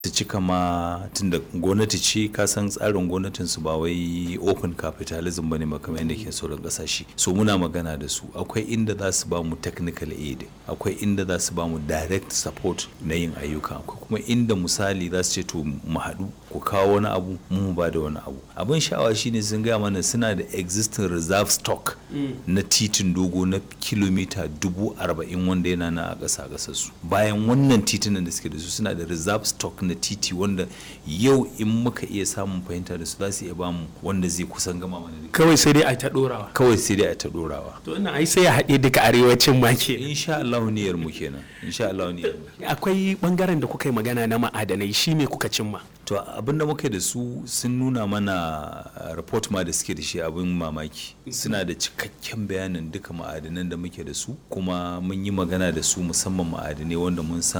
su cika ma tunda gwamnati ce ka san tsarin gwamnatin su ba wai open capitalism bane ba kamar yadda ke sauran kasashe so muna magana da su akwai inda za su ba mu technical aid akwai inda za su ba mu direct support na yin ayyuka akwai kuma inda misali za su ce to mu haɗu ku kawo wani abu mu ba da wani abu abin sha'awa shine sun gaya mana suna da existing reserve stock na titin dogo na kilomita dubu arba'in wanda yana na a ƙasa ƙasar su bayan wannan titunan da suke da su suna da reserve stock na titi wanda yau in muka iya samun fahimta da su za su iya bamu wanda zai kusan gama mana da kawai sai dai a ta dorawa kawai sai dai a ta dorawa to ina ai sai ya haɗe duka arewacin ma ke insha Allah niyyar mu kenan insha Allah niyyar mu akwai bangaren da kuka yi magana na ma'adanai shi me kuka cimma to abin da muka da su sun nuna mana report ma da suke da shi abin mamaki suna da cikakken bayanin duka ma'adanan da muke da su kuma mun yi magana da su musamman ma'adanai wanda mun san